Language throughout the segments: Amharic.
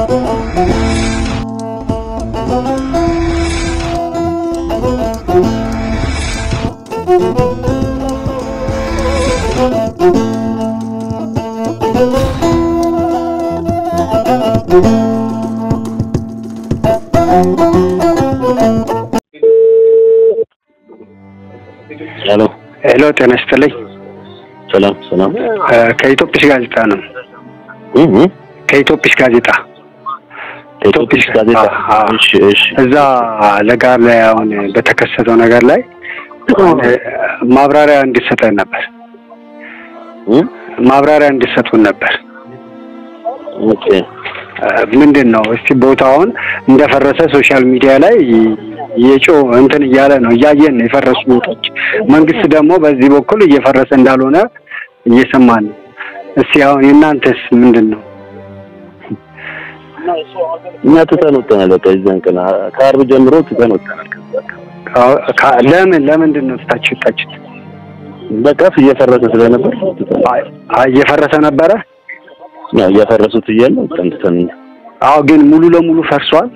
ሄሎ ሄሎ ጤና ይስጥልኝ። ሰላም ሰላም። እ ከኢትዮጲስ ጋዜጣ ነው። እህ ከኢትዮጲስ ጋዜጣ ኢትዮጲስ ጋዜጣ። አዎ። እሺ እሺ። እዛ ለጋር ላይ አሁን በተከሰተው ነገር ላይ እ ማብራሪያ እንዲሰጠን ነበር። እህ ማብራሪያ እንዲሰጡን ነበር። ኦኬ እ ምንድን ነው እስቲ ቦታውን እንደፈረሰ ሶሻል ሚዲያ ላይ የጮ እንትን እያለ ነው እያየን ነው የፈረሱ ቦታዎች። መንግስት ደግሞ በዚህ በኩል እየፈረሰ እንዳልሆነ እየሰማን ነው። እስቲ አሁን የእናንተስ ምንድን ነው? እኛ ትተን ወጥተናል። በቃ የዛን ቀን ከአርብ ጀምሮ ትተን ወጥተናል። ከዛ ካ- ካ- ለምን ለምንድን ነው ትታችሁ ወጣችሁት? በቃ እየፈረሰ ስለነበር ትተን አይ አይ እየፈረሰ ነበረ። ያው እያፈረሱት እያለ ወጥተን ትተን አዎ ግን ሙሉ ለሙሉ ፈርሷል።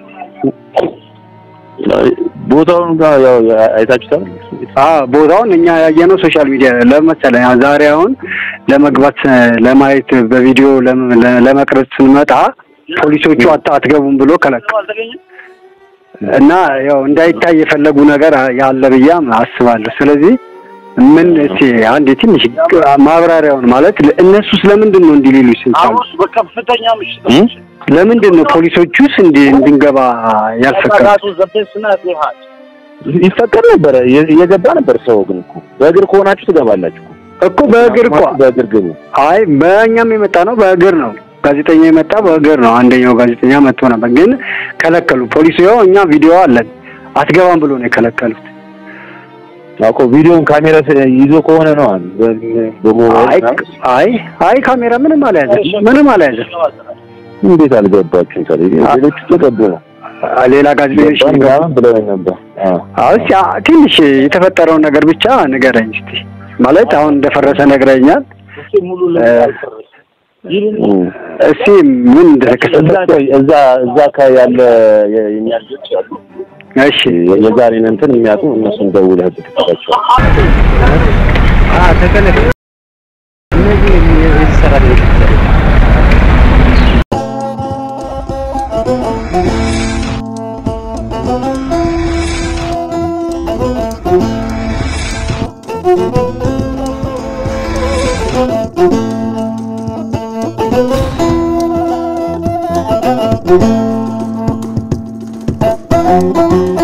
ቦታውን ጋር ያው አይታችሁታል። አዎ ቦታውን እኛ ያየነው ሶሻል ሚዲያ ለመሰለኝ ዛሬ አሁን ለመግባት እ፣ ለማየት በቪዲዮ ለም- ለ- ለመቅረጽ ስንመጣ ፖሊሶቹ አት- አትገቡም ብሎ ከለከሉ እና ያው እንዳይታይ የፈለጉ ነገር ያለ ብያም አስባለሁ። ስለዚህ ምን እስቲ አንድ ትንሽ ማብራሪያውን ማለት እነሱ ስለምንድን ነው እንዲህ ሊሉ ይችላሉ? በከፍተኛ ምሽት እም? ለምንድን ነው ፖሊሶቹስ እንዲ እንድንገባ ያልፈቀዱ? ራሱ ዘቤስና ሊሃድ ይፈቀድ ነበረ የ- እየገባ ነበር ሰው ግን እኮ በእግር ከሆናችሁ ትገባላችሁ እኮ በእግር እኮ በእግር ግቡ። አይ በእኛም የመጣ ነው በእግር ነው። ጋዜጠኛ የመጣ በእግር ነው። አንደኛው ጋዜጠኛ መጥቶ ነበር፣ ግን ከለከሉ። ፖሊሱ ያው እኛ ቪዲዮ አለን አትገባም ብሎ ነው የከለከሉት። አውቆ ቪዲዮን ካሜራ ስ- ይዞ ከሆነ ነው አሁን በ- አይ በሞባይል ምናምን። አይ አይ ካሜራ ምንም አልያዘም፣ ምንም አልያዘም። እንዴት አልገባችሁም? ታዲያ ሌሎቹ ተገቡ ነው ሌላ ጋዜጠኞች ገባን ምናምን ብለውኝ ነበር። አዎ አዎ እስኪ አ- ትንሽ የተፈጠረውን ነገር ብቻ ንገረኝ እስቲ። ማለት አሁን እንደፈረሰ ነግረኛል። ሙሉ እ፣ ለማልፈረስ ይህን እም። እስቲ ምን እንደተከሰተ እዛ ቆይ፣ እዛ እዛ አካባቢ ያለ የ- የእኛ ልጆች አሉ እሺ የዛሬን እንትን የሚያውቁ እነሱን ደውለህ ብትጠራቸው Thank you.